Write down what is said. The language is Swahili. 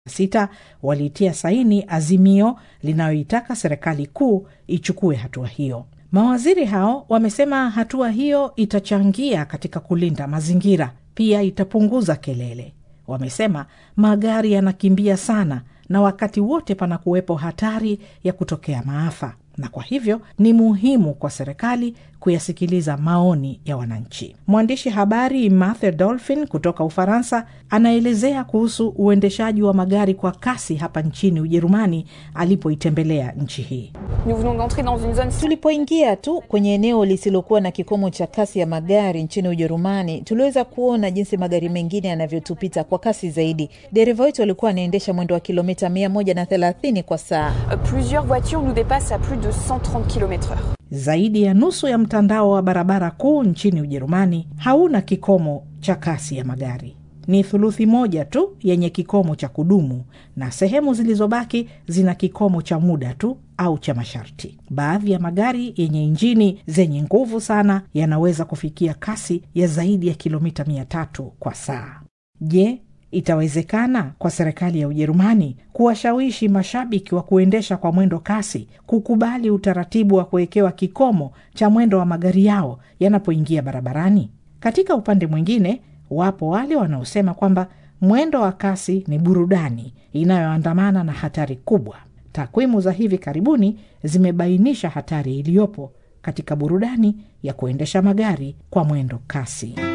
sita waliitia saini azimio linaloitaka serikali kuu ichukue hatua hiyo. Mawaziri hao wamesema hatua hiyo itachangia katika kulinda mazingira, pia itapunguza kelele. Wamesema magari yanakimbia sana na wakati wote panakuwepo hatari ya kutokea maafa, na kwa hivyo ni muhimu kwa serikali kuyasikiliza maoni ya wananchi. Mwandishi habari Mathe Dolphin kutoka Ufaransa anaelezea kuhusu uendeshaji wa magari kwa kasi hapa nchini Ujerumani alipoitembelea nchi hii. Tulipoingia tu kwenye eneo lisilokuwa na kikomo cha kasi ya magari nchini Ujerumani, tuliweza kuona jinsi magari mengine yanavyotupita kwa kasi zaidi. Dereva wetu alikuwa anaendesha mwendo wa kilomita mia moja na thelathini kwa saa. Plusieurs voitures nous dépassent à plus de 130 km/h. Zaidi ya nusu ya mtandao wa barabara kuu nchini Ujerumani hauna kikomo cha kasi ya magari. Ni thuluthi moja tu yenye kikomo cha kudumu na sehemu zilizobaki zina kikomo cha muda tu au cha masharti. Baadhi ya magari yenye injini zenye nguvu sana yanaweza kufikia kasi ya zaidi ya kilomita mia tatu kwa saa. Je, itawezekana kwa serikali ya Ujerumani kuwashawishi mashabiki wa kuendesha kwa mwendo kasi kukubali utaratibu wa kuwekewa kikomo cha mwendo wa magari yao yanapoingia barabarani? Katika upande mwingine, wapo wale wanaosema kwamba mwendo wa kasi ni burudani inayoandamana na hatari kubwa. Takwimu za hivi karibuni zimebainisha hatari iliyopo katika burudani ya kuendesha magari kwa mwendo kasi.